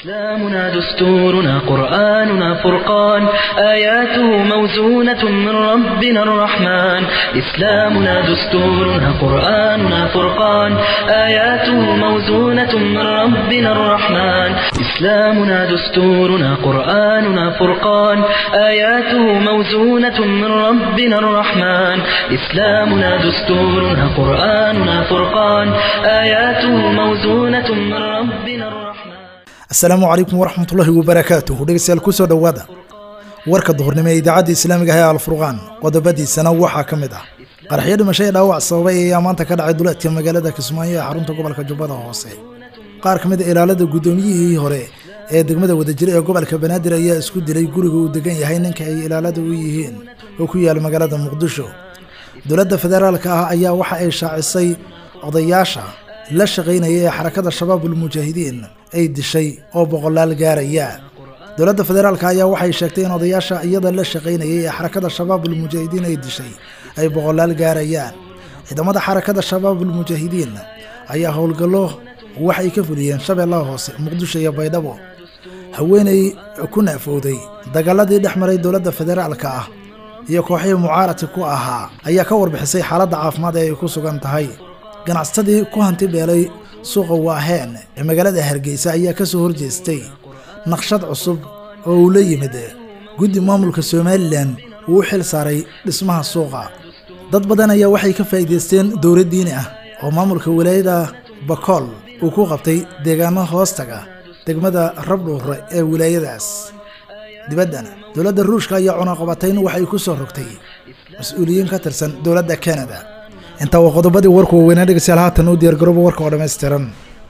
إسلامنا دستورنا قرآننا فرقان آياته موزونة من ربنا الرحمن إسلامنا دستورنا قرآننا فرقان آياته موزونة من ربنا الرحمن إسلامنا دستورنا قرآننا فرقان آياته موزونة من ربنا الرحمن إسلامنا دستورنا قرآننا فرقان آياته موزونة من ربنا الرحمن asalaamu calaykum waraxmatullaahi wabarakaatuhu dhegeystayaal kusoo dhowaada warka duhurnimo ee idaacadda islaamiga ah ee alfurqaan qodobadiisana waxaa ka mid ah qaraxyo dhimasho ee dhaawac sababay ayaa maanta ka dhacay duleedka magaalada kismaayo ee xarunta gobolka jubbada hoose qaar ka mid a ilaalada guddoomiyihii hore ee degmada wadajira ee gobolka banaadir ayaa isku dilay guriga uu degan yahay ninka ay ilaalada u yihiin oo ku yaala magaalada muqdisho dowladda federaalka ah ayaa waxa ay shaacisay odayaasha la shaqaynaya ee xarakada shabaabul mujaahidiin ay dishay oo boqolaal gaaraya dowladda federaalka ayaa waxay sheegtay in odayaasha iyada la shaqaynayay ee xarakada shabaabul mujaahidiin ay dishay ay boqolaal gaarayaan ciidamada xarakada shabaabul mujaahidiin ayaa howlgallo waxay ka fuliyeen shabeellaha hoose muqdisho iyo baydhabo haweeney ku naafowday dagaaladii dhex maray dowladda federaalka ah iyo kooxihii mucaaradka ku ahaa ayaa ka warbixisay xaaladda caafimaad ee ay ku sugan tahay ganacsatadii ku hanti beelay suuqa waaheen ee magaalada hargeysa ayaa ka soo horjeestay naqshad cusub oo uu la yimid guddi maamulka somalilan uu u xil saaray dhismaha suuqa dad badan ayaa waxay ka faa'iidaysteen dowlad diini ah oo maamulka walaayada bakool uu ku qabtay deegaano hoostaga degmada rabdhuure ee wilaayadaas dibaddana dowladda ruushka ayaa cunaqabatayn waxay ku soo rogtay mas-uuliyiin ka tirsan dowladda kanada intaa waa qodobadii warku waaweynaa dhegeystayaal haatan u diyaargarooba warka oo dhammaystiran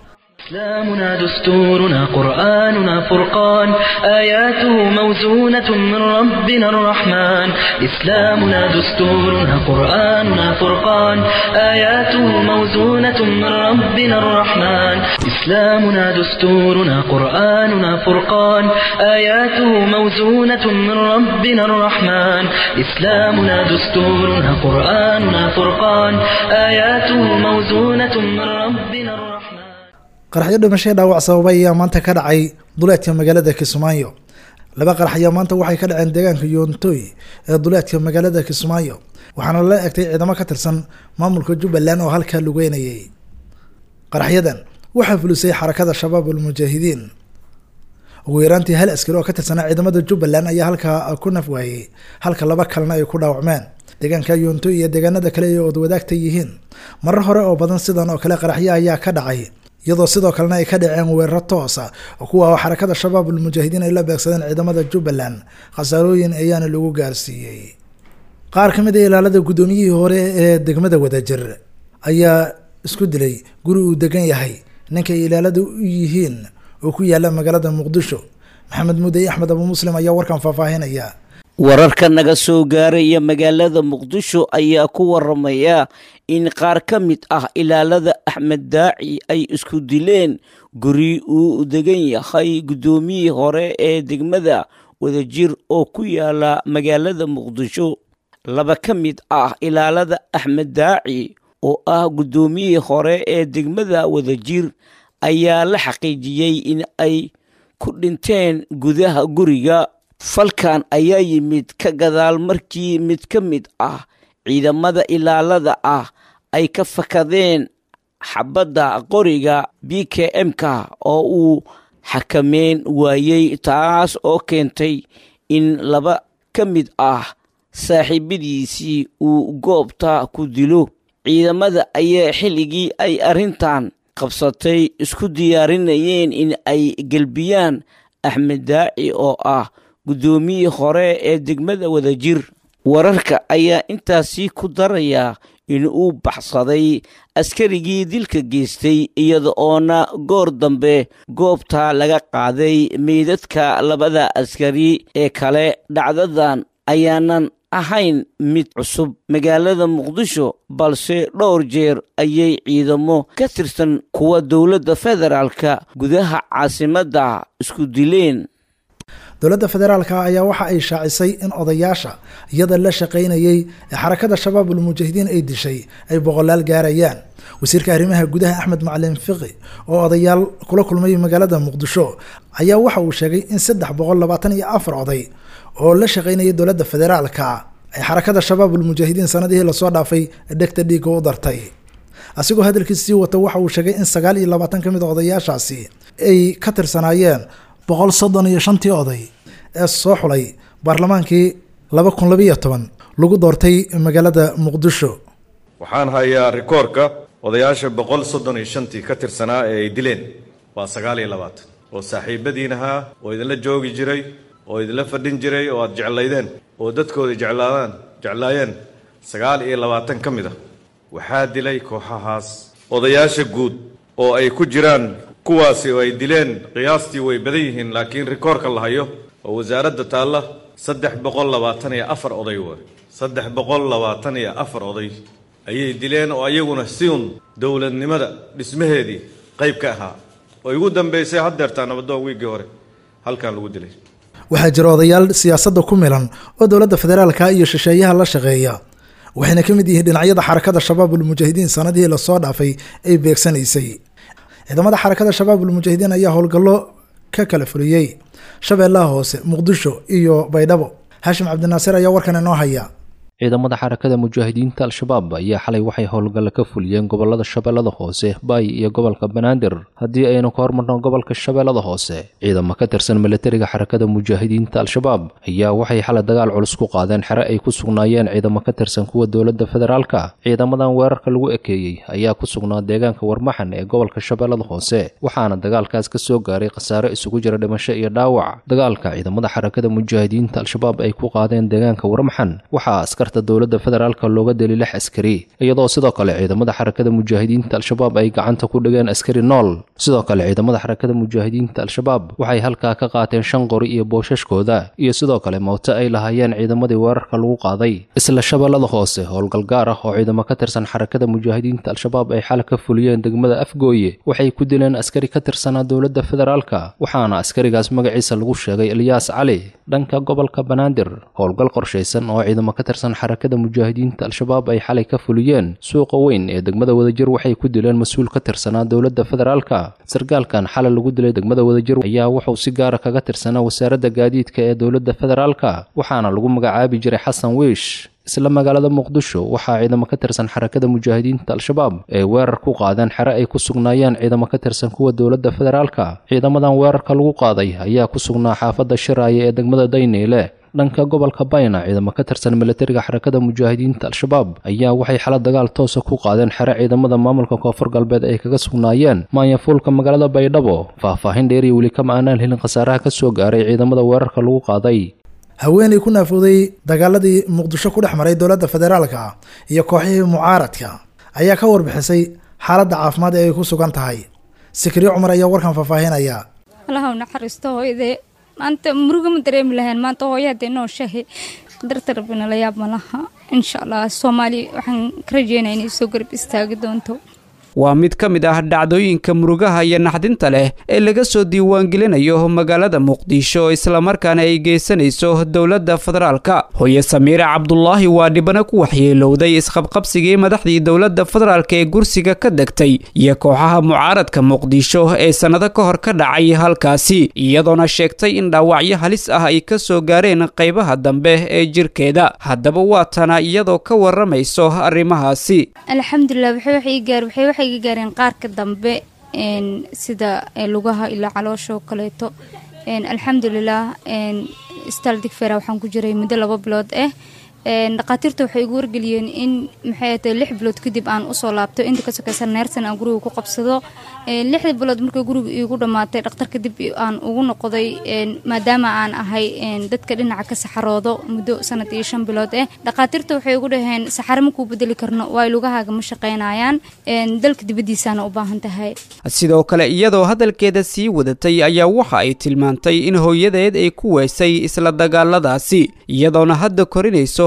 إسلامنا دستورنا قرآننا فرقان آياته موزونة من ربنا الرحمن إسلامنا دستورنا قرآننا فرقان آياته موزونة من ربنا الرحمن إسلامنا دستورنا قرآننا فرقان آياته موزونة من ربنا الرحمن إسلامنا دستورنا قرآننا فرقان آياته موزونة من ربنا الرحمن qaraxyo dhimasho dhaawac sababay ayaa maanta ka dhacay duleedka magaalada kismaayo laba qarax ayaa maanta waxay ka dhaceen deegaanka yoontoy ee duleedka magaalada kismaayo waxaana la egtay ciidamo ka tirsan maamulka jubbaland oo halkaa lugeynayay qaraxyadan waxaa fulisay xarakada shabaabul mujaahidiin ugu yaraantii hal askari oo ka tirsanaa ciidamada jubbaland ayaa halkaa ku naf waayey halka laba kalena ay ku dhaawacmeen deegaanka yoontoy iyo deegaanada kale ee ood wadaagta yihiin marar hore oo badan sidan oo kale qaraxyo ayaa ka dhacay iyadoo sidoo kalena ay ka dhaceen weeraro toosa oo kuwa xarakada shabaabul mujaahidiin ay la beegsadeen ciidamada jubbaland khasaarooyin ayaana lagu gaarsiiyey qaar ka mid a ilaalada guddoomiyihii hore ee degmada wadajir ayaa isku dilay guri uu degan yahay ninkay ilaalada u yihiin oo ku yaala magaalada muqdisho maxamed mudey axmed abu muslim ayaa warkan faahfaahinaya wararka naga soo gaaraya magaalada muqdisho ayaa ku waramaya in qaar ka mid ah ilaalada axmed daaci ay isku dileen guri uu degan yahay guddoomiyii hore ee degmada wadajir oo ku yaala magaalada muqdisho laba ka mid ah ilaalada axmed daaci oo ah guddoomiyii hore ee degmada wadajir ayaa la xaqiijiyey in ay ku dhinteen gudaha guriga falkan ayaa yimid ka gadaal markii mid ka mid ah ciidamada ilaalada ah ay ka fakadeen xabadda qoriga b k m-ka oo uu xakameyn waayey taas oo keentay in laba ka mid ah saaxiibadiisii uu goobta ku dilo ciidamada ayaa xilligii ay arrintan qabsatay isku diyaarinayeen in ay gelbiyaan axmed daaci oo ah guddoomiyii hore ee degmada wadajir wararka ayaa intaasi ku daraya in uu baxsaday askarigii dilka geystay iyada oona goor dambe goobta laga qaaday meydadka labada askari ee kale dhacdadan ayaanan ahayn mid cusub magaalada muqdisho balse dhowr jeer ayay ciidamo ka tirsan kuwa dowladda federaalka gudaha caasimadda isku dileen dowladda federaalka ayaa waxa ay shaacisay in odayaasha iyada la shaqaynayay ee xarakada shabaabul mujaahidiin ay dishay ay boqolaal gaarayaan wasiirka arrimaha gudaha axmed macalin fiqi oo odayaal kula kulmay magaalada muqdisho ayaa waxa uu sheegay in saddex boqol labaatan iyo afar oday oo la shaqaynayay dowladda federaalka ay xarakada shabaabul mujaahidiin sanadihii lasoo dhaafay dhegta dhiigga u dartay asigoo hadalkiis sii wata waxa uu sheegay in sagaal iyo labaatan ka mid a odayaashaasi ay ka tirsanaayeen boqol soddon iyo shantii oday ee soo xulay baarlamaankii laba kun labiiyo toban lagu doortay magaalada muqdisho waxaan hayaa rikoorka odayaasha boqol soddon iyo shantii ka tirsanaa ee ay dileen waa sagaal iyo labaatan oo saaxiibadiin ahaa oo idinla joogi jiray oo idinla fadhin jiray oo aad jeclaydeen oo dadkooda jeclaadaan jeclaayeen sagaal iyo labaatan ka mid a waxaa dilay kooxahaas odayaasha guud oo ay ku jiraan kuwaasi oo ay dileen qiyaastii way badan yihiin laakiin rikoorka la hayo oo wasaaradda taalla saddex boqol labaatan iyo afar oday waay saddex boqol labaatan iyo afar oday ayay dileen oo ayaguna siun dowladnimada dhismaheedii qayb ka ahaa oo igu dambaysay haddeertaa nabadoon wiiggii hore halkan lagu dilay waxaa jira odayaal siyaasadda ku milan oo dowladda federaalka iyo shisheeyaha la shaqeeya waxayna ka mid yihiin dhinacyada xarakada shabaabul mujaahidiin sanadihii lasoo dhaafay ay beegsanaysay ciidamada xarakada shabaabul mujaahidiin ayaa howlgallo ka kala fuliyey shabeellaha hoose muqdisho iyo baydhabo haashim cabdinaasir ayaa warkan inoo haya ciidamada xarakada mujaahidiinta al-shabaab ayaa xalay waxay howlgalla ka fuliyeen gobolada shabeellada hoose baay iyo gobolka banaadir haddii aynu ka hormarno gobolka shabeellada hoose ciidamo ka tirsan milatariga xarakada mujaahidiinta al-shabaab ayaa waxay xalay dagaal culus ku qaadeen xere ay ku sugnaayeen ciidamo ka tirsan kuwa dowladda federaalka ciidamadan weerarka lagu ekeeyey ayaa ku sugnaa deegaanka warmaxan ee gobolka shabeellada hoose waxaana dagaalkaas ka soo gaaray khasaare isugu jira dhimasho iyo dhaawac dagaalka ciidamada xarakada mujaahidiinta al-shabaab ay ku qaadeen deegaanka warmaxan waxaa askar dowladda federaalka looga deli lix askari iyadoo sidoo kale ciidamada xarakada mujaahidiinta al-shabaab ay gacanta ku dhigeen askari nool sidoo kale ciidamada xarakada mujaahidiinta al-shabaab waxay halkaa ka qaateen shan qori iyo boosashkooda iyo sidoo kale mooto ay lahaayeen ciidamadii weerarka lagu qaaday isla shabeellada hoose howlgal gaar ah oo ciidamo ka tirsan xarakada mujaahidiinta al-shabaab ay xal ka fuliyeen degmada afgooye waxay ku dileen askari ka tirsanaa dowladda federaalka waxaana askarigaas magaciisa lagu sheegay elyaas cali dhanka gobolka banaadir howlgal qorshaysan oo ciidamo ka tirsan xarakada mujaahidiinta al-shabaab ay xalay ka fuliyeen suuqa weyn ee degmada wadajir waxay ku dileen mas-uul ka tirsanaa dowladda federaalka sarkaalkan xalay lagu dilay degmada wadajir ayaa wuxuu si gaara kaga tirsanaa wasaaradda gaadiidka ee dowladda federaalka waxaana lagu magacaabi jiray xasan wiish isla magaalada muqdisho waxaa ciidamo ka tirsan xarakada mujaahidiinta al-shabaab ay weerar ku qaadeen xere ay ku sugnaayeen ciidamo ka tirsan kuwa dowladda federaalka ciidamadan weerarka lagu qaaday ayaa ku sugnaa xaafadda shiraaye ee degmada dayneyle dhanka gobolka bayna ciidamo ka tirsan milatariga xarakada mujaahidiinta al-shabaab ayaa waxay xala dagaal toosa ku qaadeen xere ciidamada maamulka koonfur galbeed ay kaga sugnaayeen maanyafuulka magaalada baydhabo faahfaahin dheeriya weli kama aanaan helin khasaaraha ka soo gaaray ciidamada weerarka lagu qaaday haweenay ku naafooday dagaaladii muqdisho ku dhex maray dowladda federaalka iyo kooxihii mucaaradka ayaa ka warbixisay xaaladda caafimaad ee ay ku sugan tahay sikriyo cumar ayaa warkan faahfaahinaya allaha u naxariisto hooyadee maanta muruga ma dareemi lahayn maanta hooya haddee noo shahay darta rabbina la yaab ma laha insha allah soomaali waxaan ka rajeynaya inay soo garab istaagi doonto waa mid ka mid ah dhacdooyinka murugaha iyo naxdinta leh ee laga soo diiwaangelinayo magaalada muqdisho islamarkaana ay geysanayso dowladda federaalka hooye samiire cabdulaahi waa dhibano ku waxyeelowday isqabqabsigii madaxdii dowladda federaalk ee gursiga ka degtay iyo kooxaha mucaaradka muqdisho ee sannado ka hor ka dhacay halkaasi iyadoona sheegtay in dhaawacyo halis ah ay ka soo gaareen qaybaha dambe ee jirkeeda haddaba waa tana iyadoo ka waramayso arrimahaasi alxamdulilah waxay ga gaareen qaarka dambe sida lugaha ilaa calooshaoo kaleeto alxamdulilah istal digfera waxaan ku jiray muddo laba bilood ah dhakhaatiirta waxay igu wargeliyeen in maxay tahay lix bilood kadib aan usoo laabto inta ka sokeysa neersan aan guriga ku qabsado lixda bilood markay guriga iigu dhammaatay dhakhtar kadib aan ugu noqday maadaama aan ahay dadka dhinaca ka saxaroodo muddo sanad iyo shan bilood ah dhakhaatiirta waxay igu dhaheen saxaro ma kuu bedeli karno waay lugahaaga ma shaqaynayaan dalka dibaddiisaana u baahan tahay sidoo kale iyadoo hadalkeeda sii wadatay ayaa waxa ay tilmaantay in hooyadeed ay ku weysay isla dagaaladaasi iyadoona hadda korinayso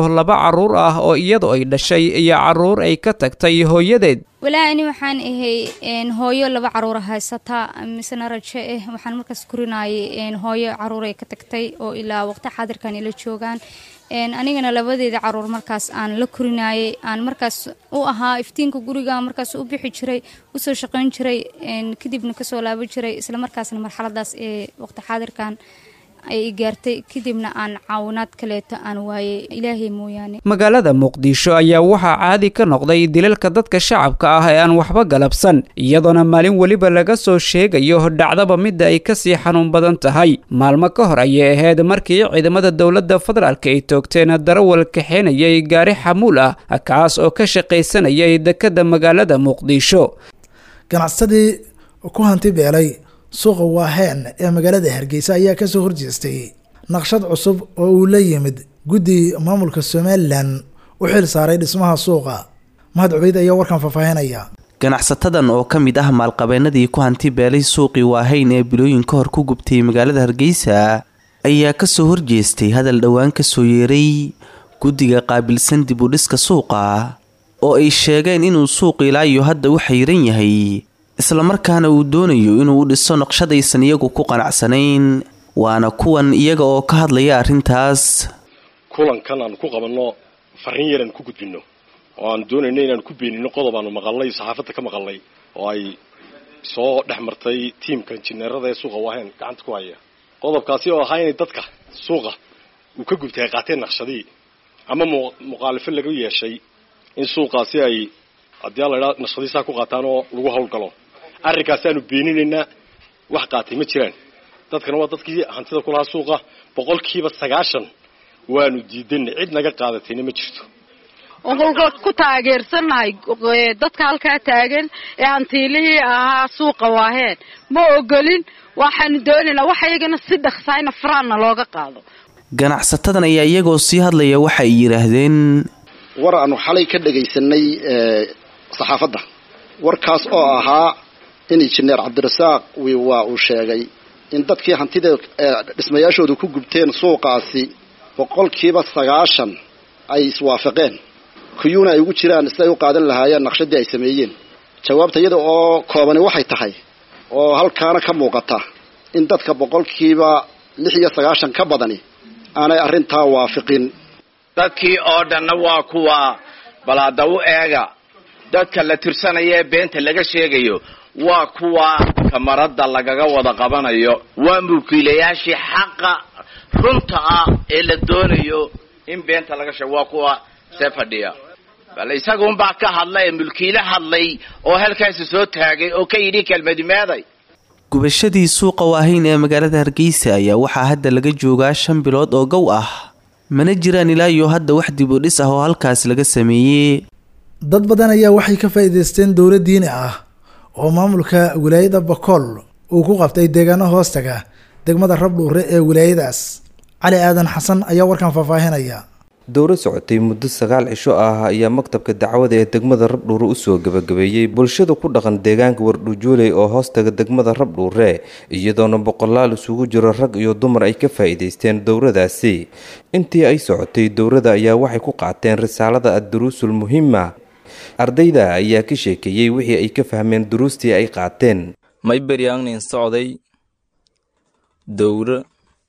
laba carruur ah oo iyadu ay dhashay iyo carruur ay ka tagtay hooyadeed walaa ani waxaan ahay hooyo laba caruura haysataa misena rajo ah waxaan markaas kurinayay hooyo caruur ay ka tagtay oo ilaa waqti xaadirkan ila joogaan anigana labadeeda caruur markaas aan la korinayay aan markaas u ahaa iftiinka guriga markaas u bixi jiray usoo shaqayn jiray kadibna kasoo laaban jiray isla markaasna marxaladaas ee waqti xaadirkan ay gaartay kadibna aan caawinaad kaleeto aan waayay ilaahay mooyaane magaalada muqdisho ayaa waxaa caadi ka noqday dilalka dadka shacabka ah ee aan waxba galabsan iyadoona maalin weliba laga soo sheegayo dhacdaba midda ay kasii xanuun badan tahay maalmo ka hor ayay ahayd markii ciidamada dowladda federaalk ay toogteen darawal kaxeenayay gaari xamuul ah kaas oo ka shaqaysanayay dekadda magaalada muqdisho ganacsadii ku hanti beelay suuqa waaheen ee magaalada hargeysa ayaa kasoo horjeestay naqshad cusub oo uu la yimid guddi maamulka somalilan u xil saaray dhismaha suuqa mahad cubeyd ayaa warkan faahfaahinaya ganacsatadan oo ka mid ah maalqabeenadii ku hanti beelay suuqii waahayn ee bilooyin ka hor ku gubtay magaalada hargeysa ayaa kasoo horjeestay hadal dhowaan kasoo yeeray guddiga qaabilsan dib u dhiska suuqa oo ay sheegeen inuu suuq ilaa iyo hadda u xayiran yahay islamarkaana uu doonayo inuu u dhiso naqshadaysan iyagu ku qanacsanayn waana kuwan iyaga oo ka hadlaya arrintaas kulankan aanu ku qabanno farriin yar aanu ku gudbinno oo aanu doonayno inaanu ku beenino qodob aanu maqalnay saxaafadda ka maqalnay oo ay soo dhex martay tiimka injineerada ee suuqa waaheen gacanta ku haya qodobkaasi oo ahaa inay dadka suuqa uu ka gubtay ay qaateen naqshadii ama muqaalifo laga yeeshay in suuqaasi ay haddii alla idhaa naqshadiisaa ku qaataan oo lagu hawlgalo arrinkaasaanu beeninaynaa wax qaatay ma jiraan dadkana waa dadkii hantida kulahaa suuqa boqolkiiba sagaashan waanu diidanay cid naga qaadatayna ma jirto okolka ku taageersannahay dadka halkaa taagan ee hantiilihii ahaa suuqa waaheen ma ogolin waxaanu doonaynaa wax iyagana si dhaqsaayna faraanna looga qaado ganacsatadan ayaa iyagoo sii hadlaya waxa ay yidhaahdeen war aanu xalay ka dhagaysanay saxaafadda warkaas oo ahaa in injineer cabdirasaaq waa uu sheegay in dadkii hantida dhismayaashoodu ku gubteen suuqaasi boqolkiiba sagaashan ay iswaafaqeen kuyuuna ay ugu jiraan siday u qaadan lahaayeen naqshadii ay sameeyeen jawaabta iyada oo koobani waxay tahay oo halkaana ka muuqata in dadka boqolkiiba lix iyo sagaashan ka badani aanay arrintaa waafiqin dadkii oo dhanna waa kuwa balaada u eega dadka la tirsanaya ee beenta laga sheegayo waa kuwa kamarada lagaga wada qabanayo waa mulkiilayaashii xaqa runta ah ee la doonayo in beenta laga sheego waa kuwa see fadhiya bale isagunbaa ka hadla ee mulkiile hadlay oo halkaasi soo taagay oo ka yidhi kelmadi meeday gubashadii suuqa waahayn ee magaalada hargeysa ayaa waxaa hadda laga joogaa shan bilood oo gow ah mana jiraan ilaa iyo hadda wax dib u dhis ah oo halkaas laga sameeyey dad badan ayaa waxay ka faa'iidaysteen dowla diini ah oo maamulka wilaayada bakool uu ku qabtay deegaano hoostaga degmada rabdhuure ee wilaayadaas cali aadan xasan ayaa warkan faahfaahinaya dowro socotay muddo sagaal cisho ah ayaa maktabka dacwada ee degmada rabdhuure usoo gabagabeeyey bulshada ku dhaqan deegaanka wardhuujooley oo hoostaga degmada rabdhuure iyadoona boqolaal isugu jiro rag iyo dumar ay ka faa'iidaysteen dowradaasi intii ay socotay dowrada ayaa waxay ku qaateen risaalada ad-duruusul muhima ardayda ayaa ka sheekeeyey wixii ay ka fahmeen duruustii ay qaateen may beryaangnin socday dowro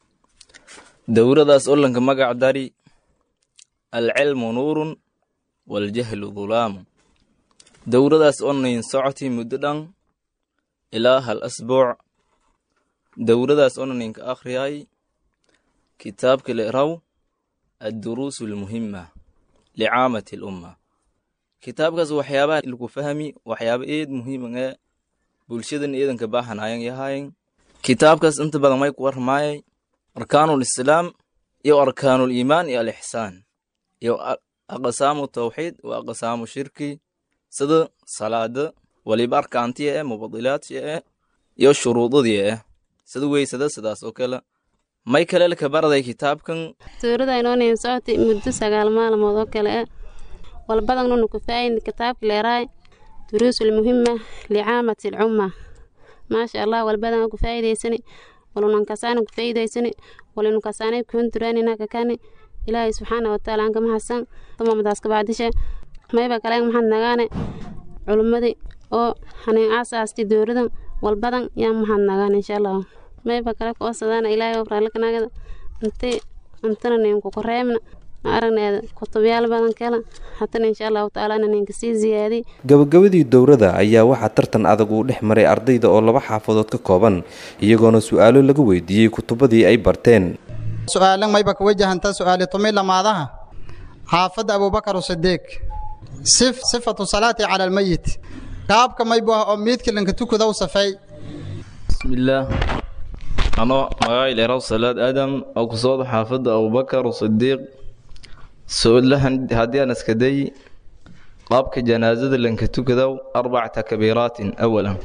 dowradaas olanka magac dari alcilmu nuurun waljahlu dulaamu dowradaas onayn socotay muddo dhan ilaa hal asbuuc dowradaas onaninka akhriyay kitaabka leraw adduruusu almuhima licaamati alumma kitaabkaas waxyaabaha lagu fahmi waxyaaba eed muhiiman ee bulshadan eedanka baahanayan yahayen kitaabkaas inta badan may ku warmaayay arkaanul islaam iyo arkaanul iimaan iyo alixsaan iyo aqsaamu tawxiid wa aqsaamu shirki sida salaada waliba arkaantiya eh mubadilaadtiya eh iyo shuruudadii eh sida weysada sidaas oo kale may kale laka baraday kitaabkan suurada inoonayn socotay muddo sagaal maalmood oo kale eh walbadan nunu ku faayin kitaabka leeraay duruusul muhima licaamati alcumma maasha allah walbadan ku faa'iidaysani walunan kasaana ku faa'iidaysani walinu kasaanay kuhun duraanina kakani ilaahay subxaana watacaala aan kama hasan tumamadaas kabacdishe mayba kaleen maxaad nagaane culimmadii oo haneen aasaasti dowladan walbadan yaa maxaad nagaan insha allah mayba kale koosadaana ilaahay oo raallikanagada inti intana ninku koreemna ma aragneeda kutubyaal badan kale hatana insha allahu tacaala ninka sii ziyaadiy gabagabadii dowrada ayaa waxaa tartan adag uu dhex maray ardayda oo laba xaafadood ka kooban iyagoona su-aalo laga weydiiyey kutubadii ay barteen su-aalan mayba ka wajahantaa su-aali tumi lamaadaha xaafadda abuubakar sidiiq sif sifatu salaati cala almayit qaabka maybu ah oo miidka lanka tukadow safay bismillaah ano magacay dheeraw salaad aadam oo ku socda xaafadda abubakar sidiiq su-aalahan haddii aan iskaday qaabka janaasada lanka tukadow arbac takbiiraatin awalan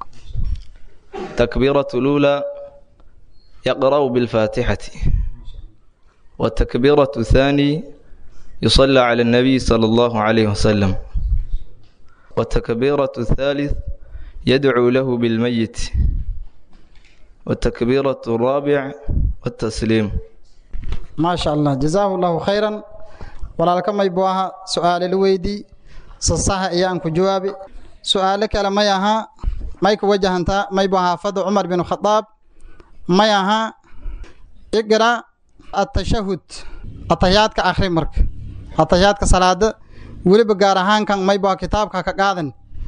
takbiiratu luulaa yaqra'u bilfaatixati والتكبيرة الثاني يصلى على النبي صلى الله عليه وسلم والتكبيرة الثالث يدعو له بالميت والتكبيرة الرابع والتسليم ما شاء الله جزاه الله خيرا walaalka maybu aha su-aale la weydii sasaha ayaan ku jawaabi su-aale kale may ahaa may ku wajahantaa maybu xaafadda cumar bin khadaab may ahaa iqra atashahud atahiyaadka akhri marka atahiyaadka salaada weliba gaar ahaankan maybu aha kitaabka ka qaadan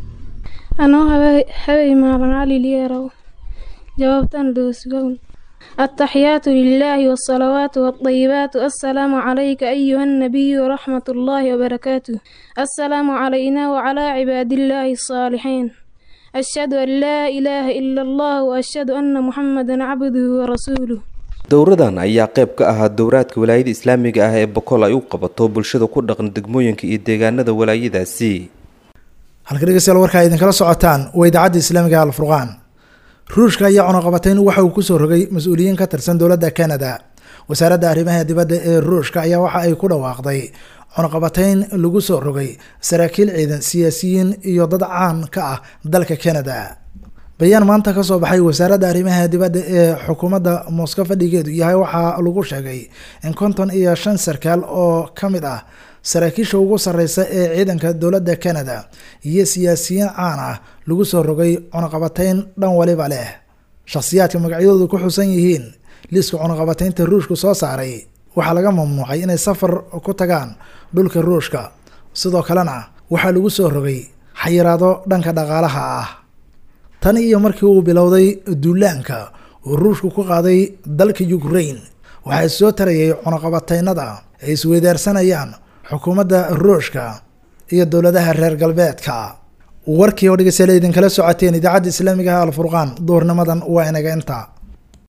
anoo habay maalan cali liyerow jawaabtan doosgown التحيات لله والصلوات والطيبات السلام عليك أيها النبي ورحمة الله وبركاته السلام علينا وعلى عباد الله الصالحين أشهد أن لا إله إلا الله وأشهد أن محمدا عبده ورسوله dowradan ayaa qayb ka ahaa dowraadka walaayada islaamiga ah ee boqol ay u qabato bulshada ku dhaqan degmooyinka iyo deegaanada walaayadaasi halka dhegeystayaal warkaa idinkala socotaan waa idaacadda islaamiga alfurqaan ruushka ayaa cunaqabatayn waxa uu kusoo rogay mas-uuliyiin ka tirsan dowladda canada wasaaradda arrimaha dibadda ee ruushka ayaa waxa ay ku dhawaaqday cunaqabatayn lagu soo rogay saraakiil ciidan siyaasiyiin iyo dad caan ka ah dalka canada bayaan maanta kasoo baxay wasaaradda arrimaha dibadda ee xukuumadda moscow fadhigeedu yahay waxaa lagu sheegay in konton iyo shan sarkaal oo ka mid ah saraakiisha ugu sareysa ee ciidanka dowladda canada iyo siyaasiyiin caan ah lagu soo rogay cunaqabatayn dhan waliba leh shakhsiyaadka magacyadoodu ku xusan yihiin liiska cunaqabataynta ruushka soo saaray waxaa laga mamnuucay inay safar ku tagaan dhulka ruushka sidoo kalena waxaa lagu soo rogay xayiraado dhanka dhaqaalaha ah tan iyo markii uu bilowday duulaanka uu ruushku ku qaaday dalka ukraine waxaa soo tarayay cunaqabataynada ay isweydaarsanayaan xukuumadda ruushka iyo dowladaha reer galbeedka warkii oo dhegeystayaal idinkala socoteen idaacadda islaamiga ah alfurqaan duhurnimadan waa inaga inta